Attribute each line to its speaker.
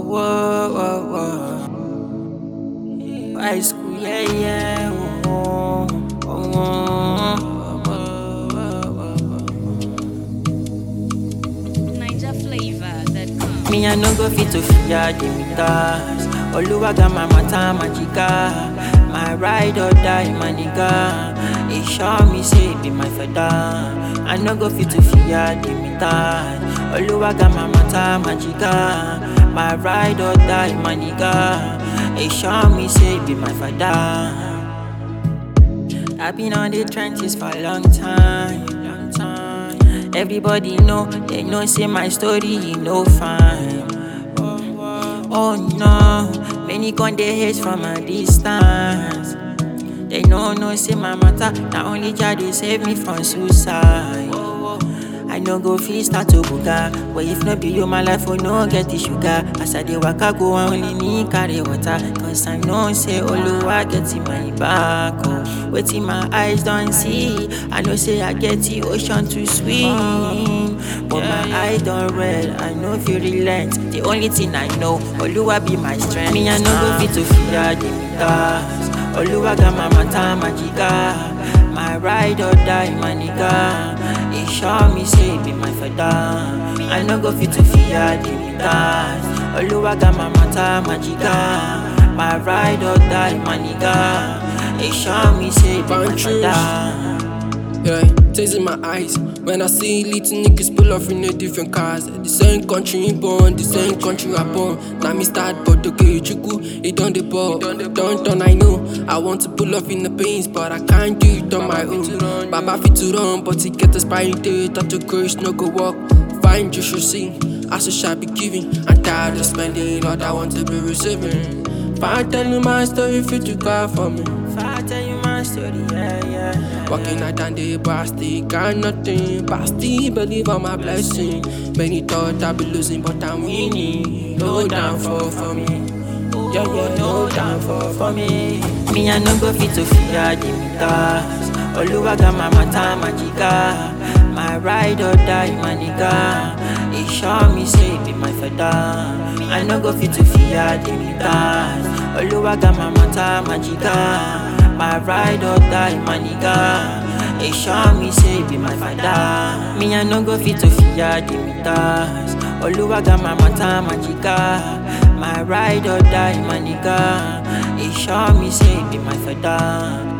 Speaker 1: whoa, whoa, whoa. High school, yeah, yeah. Oh, oh, oh,
Speaker 2: Niger flavor that comes.
Speaker 1: Me, I no go fit to fear the meters. Oluwaga my mata magica. My ride or die, my nigga. It sure me say it be my feather. I no go fit to fear the meters. Oluwaga my mata magica. My ride or die, my nigga. It sure me say it be my father. I've been on the trenches for a long time, long time. Everybody know, they know say my story you no fine. Oh no, many con they hate from a distance. They know no say my matter, not only Jah they save me from suicide. I no go fit start to buga, but if no be you, my life will no get the sugar. As I dey waka go, I only need carry water, cause I know say Oluwa get in my back. Oh, wetin my eyes don't see, I know say I get the ocean to swim, but my eye don't red, I know feel relent. The only thing I know, Oluwa be my strength. Me I no go fit to fear the meters. Oluwa got my mata magica, my ride or die, my nigga. It sure me say it be my feather. I no go fit to fear the meters. Oluwa got my mata magica, my ride or die, my nigga. It sure me say it be my
Speaker 3: Punches.
Speaker 1: feather.
Speaker 3: Yeah, tears in my eyes when I see little niggas pull off in a different cars. The same country in born, the same country I born. Now me start, but okay, chuku, it done the ball. Don't done, I know. I want to pull off in the pains, but I can't do it on my own. Baba fit to run, but he get expiring date. Thought the grace no go walk. Find you should see. I should shall be giving. I'm tired of spending, Lord, I want to be receiving. If I tell you my story, fit you cry for me.
Speaker 1: If I tell you my story, yeah, yeah. yeah.
Speaker 3: Walking out and day, but I still got nothing. But I still believe on my blessing. Many thought I'd be losing, but I'm winning. No downfall for me. Yeah, yeah, no downfall for me.
Speaker 1: Me I no go fit to fear the meters. Oluwa got my mata magica. My ride or die, my nigga. It sure me say it be my feather. I no go fit to fear the meters. Oluwa got my mata magica. My ride or die, my nigga. It sure me say it be my father. Me I no go fit to fear the meters. Oluwa got my mata magica. My ride or die, my nigga. It sure me say it be my feather.